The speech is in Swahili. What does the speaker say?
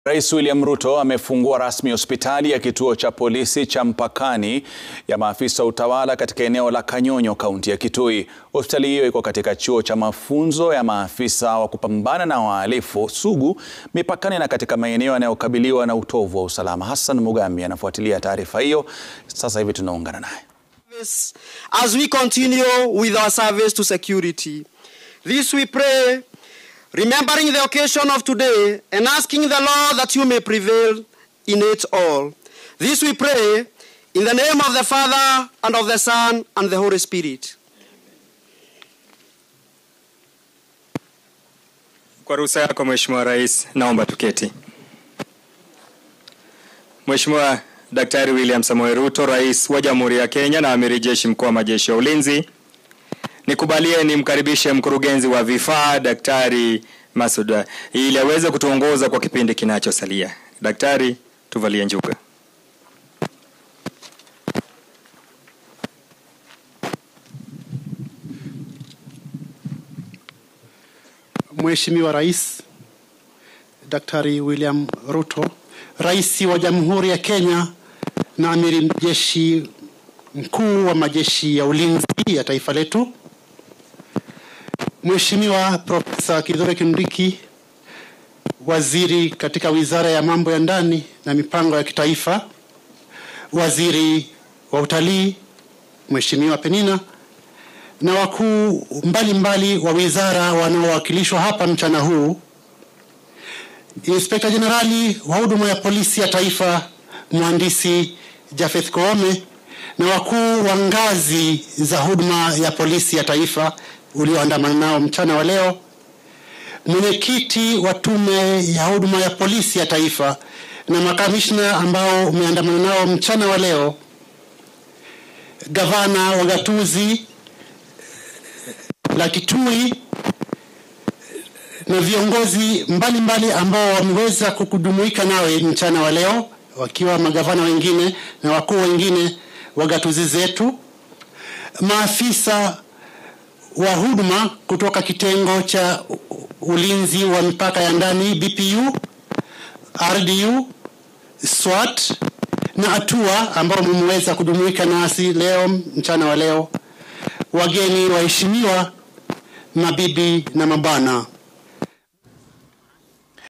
Rais William Ruto amefungua rasmi hospitali ya kituo cha polisi cha mpakani ya maafisa wa utawala katika eneo la Kanyonyo, kaunti ya Kitui. Hospitali hiyo iko katika chuo cha mafunzo ya maafisa wa kupambana na wahalifu sugu mipakani na katika maeneo yanayokabiliwa na utovu wa usalama. Hassan Mugambi anafuatilia taarifa hiyo, sasa hivi tunaungana naye. As we continue with our service to security, this we pray remembering the occasion of today and asking the Lord that you may prevail in it all. This we pray in the name of the Father and of the Son and the Holy Spirit. Kwa ruhusa yako Mheshimiwa Rais, naomba tuketi. Mheshimiwa Daktari William Samoei Ruto, Rais wa Jamhuri ya Kenya na Amiri Jeshi Mkuu wa Majeshi ya Ulinzi, nikubalie nimkaribishe mkurugenzi wa vifaa Daktari Masud ili aweze kutuongoza kwa kipindi kinachosalia. Daktari, tuvalie njuga. Mheshimiwa Rais Daktari William Ruto, Rais wa Jamhuri ya Kenya na Amiri Jeshi Mkuu wa Majeshi ya Ulinzi ya taifa letu, Mheshimiwa Profesa Kithure Kindiki, Waziri katika Wizara ya Mambo ya Ndani na Mipango ya Kitaifa, Waziri wa Utalii Mheshimiwa Penina na wakuu mbalimbali wa wizara wanaowakilishwa hapa mchana huu, Inspekta Jenerali wa huduma ya polisi ya taifa Mhandisi Jafeth Koome na wakuu wa ngazi za huduma ya polisi ya taifa ulioandamana nao mchana wa leo, mwenyekiti wa tume ya huduma ya polisi ya taifa na makamishna ambao umeandamana nao mchana wa leo, gavana wa gatuzi la Kitui na viongozi mbalimbali mbali ambao wameweza kukujumuika nawe mchana wa leo, wakiwa magavana wengine na wakuu wengine wa gatuzi zetu, maafisa wa huduma kutoka kitengo cha ulinzi wa mipaka ya ndani BPU, RDU, SWAT na ATUA ambao mmeweza kujumuika nasi leo mchana wa leo, wageni waheshimiwa, mabibi na mabwana,